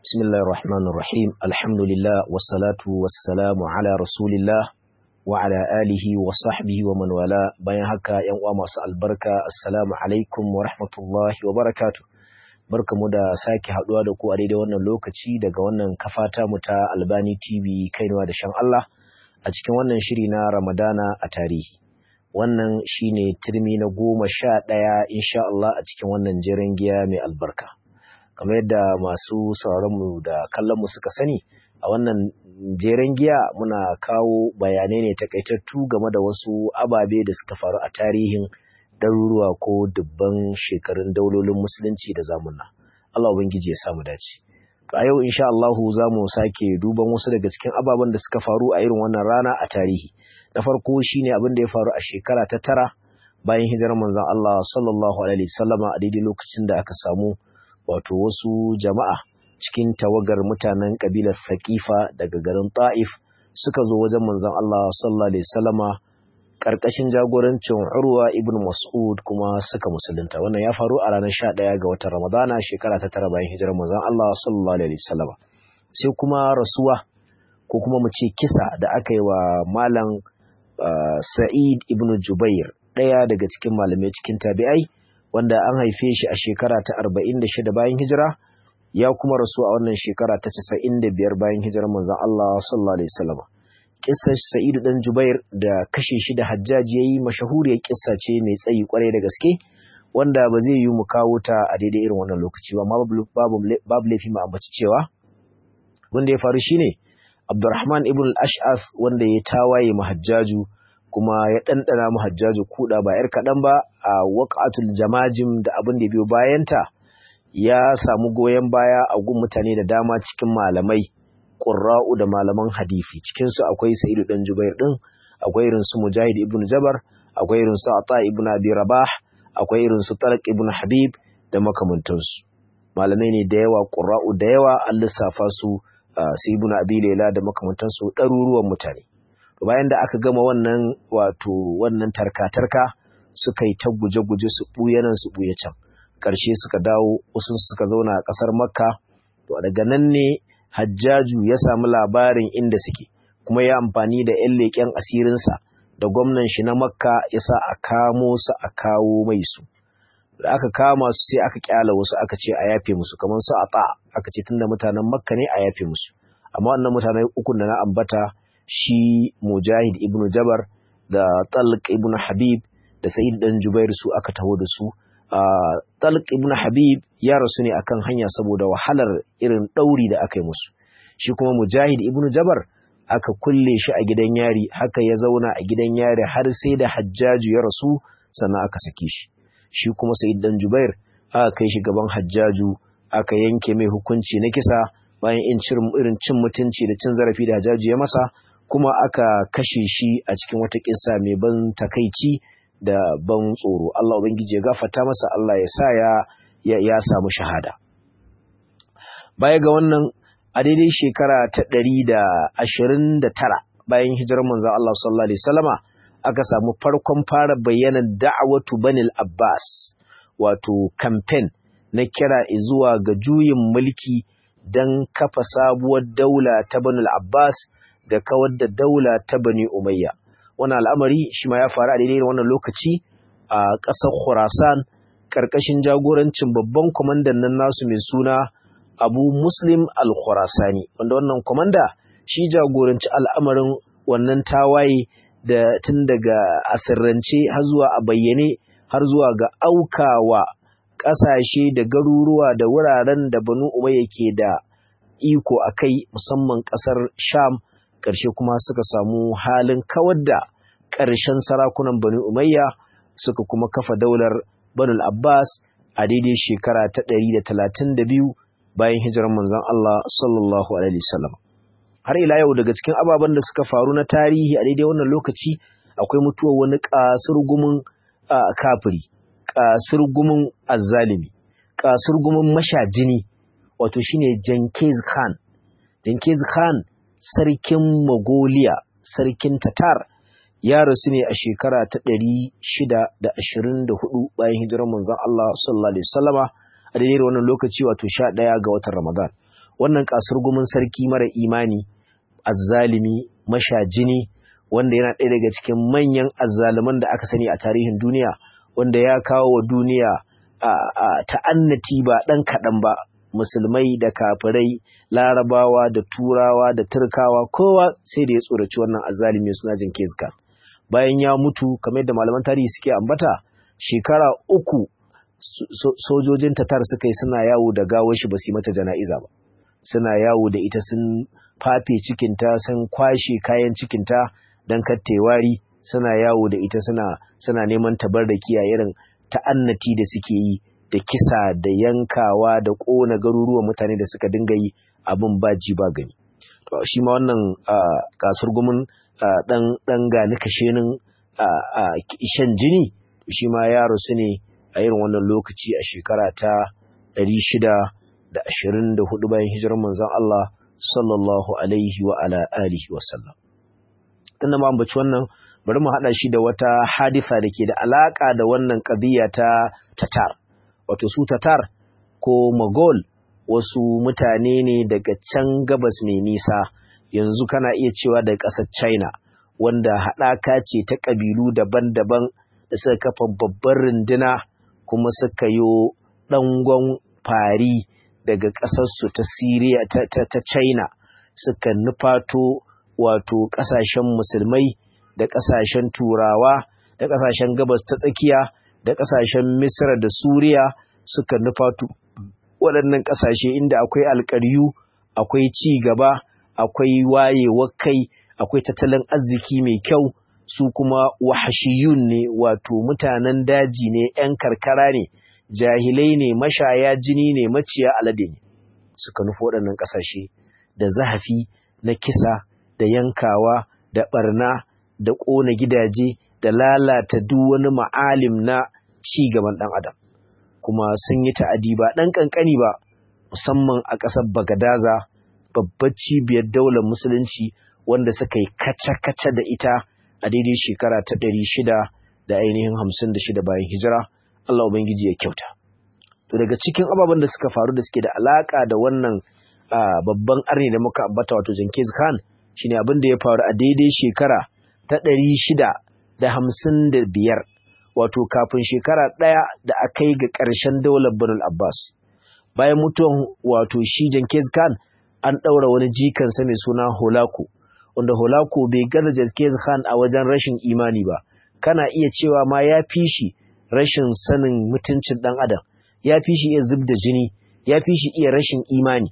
بسم الله الرحمن الرحيم الحمد لله والصلاة والسلام على رسول الله وعلى آله وصحبه ومن والاه bayan haka yan uwa masu albarka assalamu alaikum wa rahmatullahi wa barakatuh barkamu da sake haduwa da ku a daidai wannan lokaci daga wannan kafata mu ta Albani TV kainuwa da shan Allah a cikin wannan shiri na Ramadana a tarihi wannan shine turmi na goma sha ɗaya insha Allah a cikin wannan jerin giya mai albarka kamar yadda masu sauraronmu da kallonmu suka sani a wannan jeren giya muna kawo bayanai ne takaitattu game da wasu ababe da suka faru a tarihin ɗaruruwa ko dubban shekarun daulolin musulunci da zamuna Allah ubangiji ya samu dace a yau insha Allahu za mu sake duban wasu daga cikin ababen da suka faru a irin wannan rana a tarihi na farko shine abin da ya faru a shekara ta tara bayan hijirar manzon Allah sallallahu alaihi wasallama a daidai lokacin da aka samu wato wasu jama'a cikin tawagar mutanen kabilar Saqifa daga garin Ta'if suka zo wajen manzon Allah sallallahu alaihi wasallama karkashin jagorancin Urwa ibn Mas'ud kuma suka musulunta wannan ya faru a ranar 11 ga watan Ramadana shekara ta tara bayan hijirar manzon Allah sallallahu alaihi wasallama sai kuma rasuwa ko kuma mu ce kisa da aka yi wa malam uh, Sa'id ibn Jubair ɗaya daga cikin malamai cikin tabi'ai wanda an haife shi a shekara ta 46 bayan hijira ya kuma rasu a wannan shekara ta 95 bayan hijirar manzon Allah sallallahu alaihi wasallam kissar Sa'id dan Jubair da kashe shi da Hajjaj yayi mashahuriyar kissa ce mai tsayi kwarai da gaske wanda ba zai yi mu kawo ta a daidai irin wannan lokaci ba babu babu babu laifi mu ambaci cewa wanda ya faru shine Abdurrahman ibn al-Ash'af wanda ya tawaye mahajjaju kuma ya ɗanɗana mu hajjaju kuɗa ba ‘yar kaɗan ba a waƙatul jamajim da abin da biyo bayanta ya samu goyon baya a gun mutane da dama cikin malamai ƙurra'u da malaman hadifi cikinsu akwai sa'idu ɗan jubair ɗin akwai irin su mujahid ibn jabar akwai irin su ata ibn abi rabah akwai irin su talak ibn habib da makamantansu malamai ne da yawa ƙurra'u da yawa an lissafa su su ibn abi lela da makamantansu ɗaruruwan mutane bayan da aka gama wannan wato wannan tarka-tarka suka yi ta guje-guje su ɓuya nan su ɓuya can ƙarshe suka dawo wasu suka zauna a ƙasar makka to daga nan ne hajjaju ya samu labarin inda suke kuma ya amfani da 'yan leƙen asirinsa da gwamnan shi na makka ya sa a kamo su a kawo mai su da aka kama su sai aka kyala wasu aka ce a yafe musu kamar su a ta aka ce tunda mutanen makka ne a yafe musu amma wannan mutanen ukun da na ambata shi Mujahid ibn Jabar da Talq ibn Habib da Sa'id dan Jubair su aka taho da su. Talq ibn Habib ya rasu ne akan hanya saboda wahalar irin ɗauri da aka yi musu. Shi kuma Mujahid ibn Jabar aka kulle shi a gidan yari haka ya zauna a gidan yari har sai da Hajjaju ya rasu sannan aka sake shi. Shi kuma Sa'id dan Jubair aka kai shi gaban Hajjaju aka yanke mai hukunci na kisa bayan irin cin mutunci da cin zarafi da Hajjaju ya masa kuma aka kashe shi a cikin wata kissa mai ban takaici da ban tsoro Allah ubangiji ya gafarta masa Allah ya sa ya ya, ya samu shahada baya ga wannan a daidai shekara ta ɗari da ashirin da tara bayan hijirar manzon Allah sallallahu alaihi wasallama aka samu farkon fara bayyana da'awatu banil Abbas wato campaign na kira zuwa ga juyin mulki don kafa sabuwar daula ta banil Abbas da kawar da daula ta Bani Umayya. Wannan al'amari shi ma ya faru a daidai wannan lokaci a ƙasar Khurasan ƙarƙashin jagorancin babban kwamandan nan nasu mai suna Abu Muslim al-Khurasani, wanda wannan kwamanda shi jagoranci al'amarin wannan tawaye da tun daga asirrance har zuwa a bayyane har zuwa ga aukawa ƙasashe da garuruwa da wuraren da Banu Umayya ke da iko a kai musamman ƙasar Sham ƙarshe kuma suka samu halin kawar da ƙarshen sarakunan Bani Umayya suka kuma kafa daular Banul Abbas a daidai shekara ta ɗari da talatin da biyu bayan hijirar manzon Allah sallallahu alaihi wasallam. Har ila yau daga cikin ababen da suka faru na tarihi a daidai wannan lokaci akwai mutuwar wani kasurgumin kafiri, kasurgumin azzalimi, kasurgumin mashajini wato shine Genghis Khan. Genghis Khan sarkin Mongolia, sarkin Tatar, ya rasu ne a shekara ta ɗari shida da ashirin da hudu bayan hijirar manzon Allah sallallahu alaihi wasallama a daidai wannan lokaci wato sha ɗaya ga watan Ramadan. wannan kasurgumin sarki mara imani azzalimi mashajini wanda yana ɗaya daga cikin manyan azzaluman da aka sani a tarihin duniya wanda ya kawo wa duniya ta'annati ba ɗan kaɗan ba musulmai da kafirai larabawa da turawa da turkawa kowa sai da ya tsoraci wannan azzalimi suna jin kezka bayan ya mutu kamar yadda malaman tarihi suke ambata shekara uku sojojin tatar suka yi suna yawo da gawar shi ba su yi mata jana'iza ba suna yawo da ita sun fafe cikinta sun kwashe kayan cikinta don kattewari suna yawo da ita suna suna neman tabarraki a irin ta'annati da suke yi da kisa da yankawa da ƙona garuruwan mutane da suka dinga yi abin ba ji ba gani shi ma wannan kasar gumin ɗan gani kashenin shan jini shi ma ya rasu ne a irin wannan lokaci a shekara ta 624 bayan hijirar manzon Allah sallallahu alaihi wa ala alihi wa sallam tunda ma ambaci wannan bari mu hada shi da wata hadisa da ke da alaka da wannan qadiya ta tatar wato su tatar ko magol wasu mutane ne daga can gabas mai nisa yanzu kana iya cewa daga ƙasar china wanda haɗaka ce ta ƙabilu daban-daban da suka kafa babbar runduna kuma suka yi ɗangon fari daga ƙasarsu ta Siriya ta, ta, ta China suka nufato wato ƙasashen musulmai da ƙasashen turawa da ƙasashen gabas ta tsakiya da ƙasashen Misra da Suriya suka nufato waɗannan ƙasashe inda akwai alƙaryu akwai ci gaba akwai wayewar kai akwai tattalin arziki mai kyau su kuma wahashiyun ne wato mutanen daji ne 'yan karkara ne jahilai ne mashaya jini ne maciya alade ne suka nufi waɗannan ƙasashe da zahafi na kisa da yankawa da ɓarna da ƙona gidaje da lalata duk wani ma'alim na ci gaban ɗan adam kuma sun yi ta'adi ba ɗan ƙanƙani ba musamman a ƙasar bagadaza babbar cibiyar daular musulunci wanda suka yi kaca-kaca da ita a daidai shekara ta ɗari shida da ainihin hamsin da shida bayan hijira Allah Ubangiji ya kyauta. To daga cikin ababen da suka faru da suke da alaƙa da wannan babban arni da muka ambata wato Genghis Khan shine abin da ya faru a daidai shekara ta ɗari shida da hamsin da biyar wato kafin shekara ɗaya da aka yi ga ƙarshen daular Banul Abbas. Bayan mutuwan wato shi Genghis Khan an ɗaura wani jikansa mai suna Holako wanda Holako bai gaza Genghis Khan a wajen rashin imani ba kana iya cewa ma ya fi shi rashin sanin mutuncin ɗan adam ya fi shi iya zub da jini ya fi shi iya rashin imani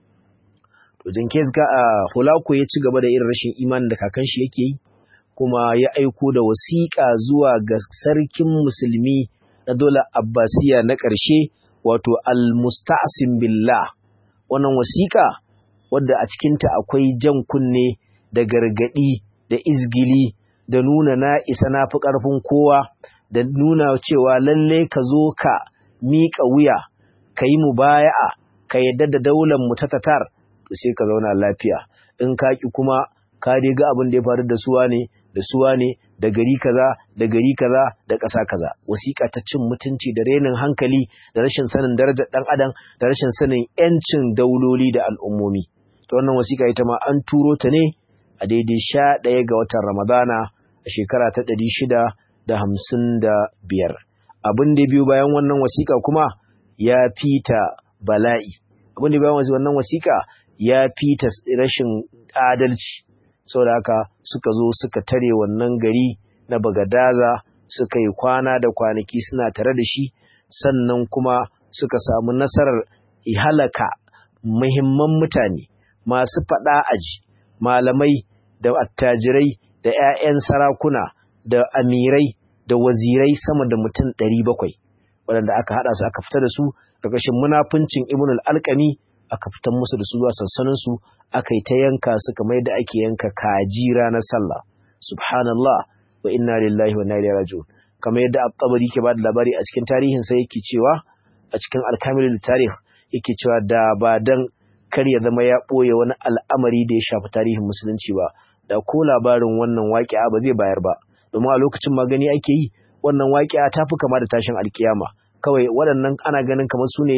to Genghis Khan Holako ya ci gaba da irin rashin imanin da kakan shi yake yi kuma ya aiko da wasiƙa zuwa ga sarkin musulmi na dole Abbasiya na ƙarshe wato al-musta'sim billah wannan wasiƙa wadda a cikinta akwai jan kunne da gargaɗi da izgili da nuna na isa na fi ƙarfin kowa da nuna cewa lalle ka zo ka miƙa wuya ka yi mubaya'a ka yadda da daular mu ta tatar to sai ka zauna lafiya in ka ki kuma ka dai ga abin da ya faru da suwa ne da suwa ne da gari kaza da gari kaza da ƙasa kaza wasiƙa ta cin mutunci da renin hankali da rashin sanin darajar ɗan adam da rashin sanin yancin dauloli da al'ummomi ta wannan wasiƙa ita ma an turo ta ne a daidai sha ɗaya ga watan ramadana a shekara ta ɗari shida da hamsin da biyar abin da biyu bayan wannan wasiƙa kuma ya fita bala'i abin da bayan wannan wasiƙa ya fita rashin adalci saboda haka suka zo suka tare wannan gari na bagadaza suka yi kwana da kwanaki suna tare da shi sannan kuma suka samu nasarar halaka muhimman mutane masu faɗa aji malamai da attajirai da 'ya'yan sarakuna da amirai da wazirai sama da mutum ɗari bakwai waɗanda aka haɗa su aka fita da su ƙarƙashin munafuncin ibn al-alƙami aka fitar musu da su zuwa sansaninsu aka yi ta yanka su kamar yadda ake yanka kaji ranar sallah subhanallah wa inna lillahi wa inna ilaihi raji'un kamar yadda at-tabari ke bada labari a cikin tarihin sa yake cewa a cikin al-kamilul tarikh yake cewa da ba dan kar ya zama ya boye wani al'amari da ya shafi tarihin musulunci ba da ko labarin wannan waƙi'a ba zai bayar ba domin a lokacin magani ake yi wannan waƙi'a ta fi kama da tashin alkiyama kawai waɗannan ana ganin kamar su ne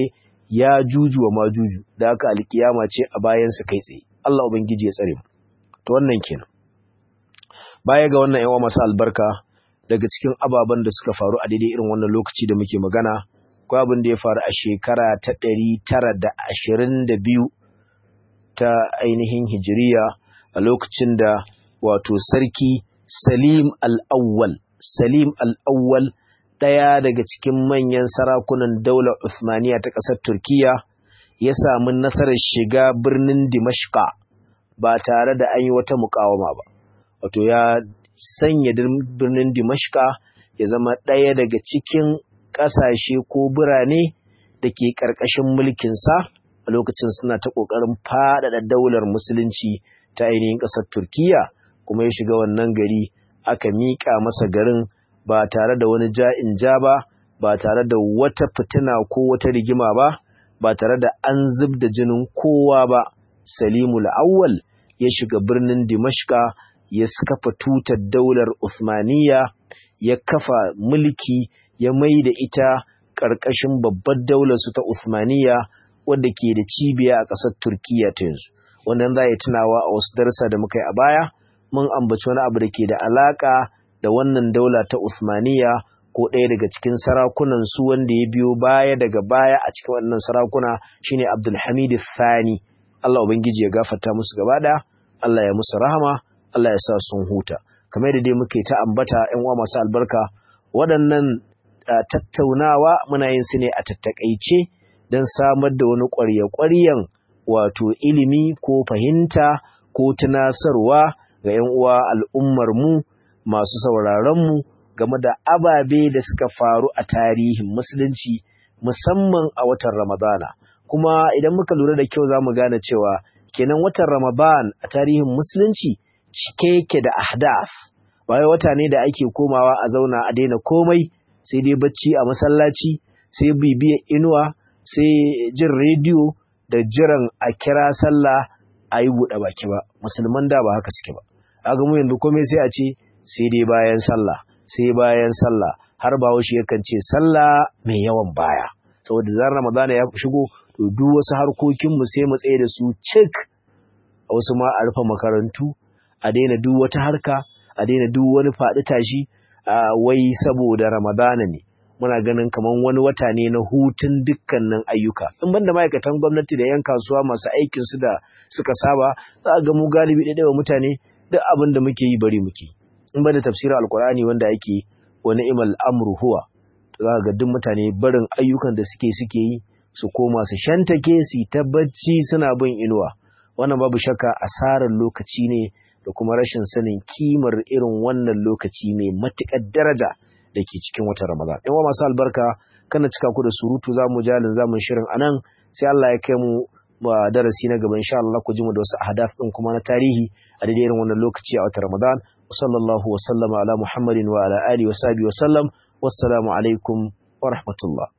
ya juju wa majuju da haka alkiyama ce a bayansa kai tsaye Allah ubangiji ya tsare mu to wannan kenan baya ga wannan yawa masu albarka daga cikin ababen da suka faru a daidai irin wannan lokaci da muke magana ko abin da ya faru a shekara ta ɗari tara da ashirin da biyu ta ainihin hijiriya a lokacin da wato sarki salim al'awwal salim al'awwal ɗaya daga cikin manyan sarakunan daular Uthmaniya ta ƙasar Turkiya ya samu nasarar shiga birnin Dimashqa ba tare da an yi wata mukawama ba. Wato ya sanya birnin Dimashqa ya zama ɗaya daga cikin ƙasashe ko birane da ke ƙarƙashin mulkinsa a lokacin suna ta ƙoƙarin faɗaɗa daular musulunci ta ainihin ƙasar Turkiya kuma ya shiga wannan gari aka miƙa masa garin ba tare da wani ja'in ja ba, ba tare da wata fitina ko wata rigima ba, ba tare da an zub da jinin kowa ba. Salimu Awwal ya shiga birnin Dimashka ya kafa tutar daular Uthmaniyya, ya kafa mulki, ya mai da ita ƙarƙashin babbar daular su ta Uthmaniyya wadda ke da cibiya a ƙasar Turkiyya ta yanzu. Wannan za ya tunawa a wasu darsa da muka yi a baya, mun ambaci wani abu da ke da alaƙa da wannan daula ta Uthmaniya ko ɗaya daga cikin sarakunan su wanda ya biyo baya daga baya a cikin wannan sarakuna shine Abdulhamid Thani Allah ubangiji ya gafarta musu gaba ɗaya Allah ya musu rahama Allah ya sa sun huta kamar da dai muke ta ambata ƴan uwa masu albarka waɗannan tattaunawa muna yin su ne a tattakaice don samar da wani ƙwarya-ƙwaryan wato ilimi ko fahimta ko tunasarwa ga ƴan uwa al'ummar mu masu sauraronmu game da ababe da suka faru a tarihin musulunci musamman a watan Ramadana. Kuma idan muka lura da kyau za mu gane cewa kenan watan Ramadan a tarihin musulunci cike yake da ahdaf. Bayan wata ne da ake komawa a zauna a daina komai sai dai bacci a masallaci sai bibiyar inuwa sai jin rediyo da jiran a kira sallah a yi buɗe baki ba musulman da ba haka suke ba. Aga mu yanzu komai sai a ce sai dai bayan sallah sai bayan sallah har bahaushe yakan ce sallah mai yawan baya saboda zan ramadana ya shigo to duk wasu harkokin mu sai mu tsaye da su cik a wasu ma a rufe makarantu a daina duk wata harka a daina duk wani faɗi tashi wai saboda ramadana ne muna ganin kaman wani wata ne na hutun dukkanin ayyuka in banda ma'aikatan gwamnati da 'yan kasuwa masu aikin su da suka saba za a ga mu galibi ɗaya mutane duk abin da muke yi bari muke in bada tafsirin alkur'ani wanda yake wani imal amru huwa za ga duk mutane barin ayyukan da suke suke yi su koma su shantake su ta bacci suna bin inuwa wannan babu shakka asarar lokaci ne da kuma rashin sanin kimar irin wannan lokaci mai matuƙar daraja da ke cikin watan ramadan yan masu albarka kana cika ku da surutu za mu jalin zamun shirin anan sai Allah ya kai mu ba darasi na gaba insha Allah ku ji mu da wasu ahdaf din kuma na tarihi a daidai irin wannan lokaci a watan Ramadan sallallahu wa sallama ala Muhammadin wa ala alihi wa sahbihi wa sallam wassalamu alaikum wa rahmatullah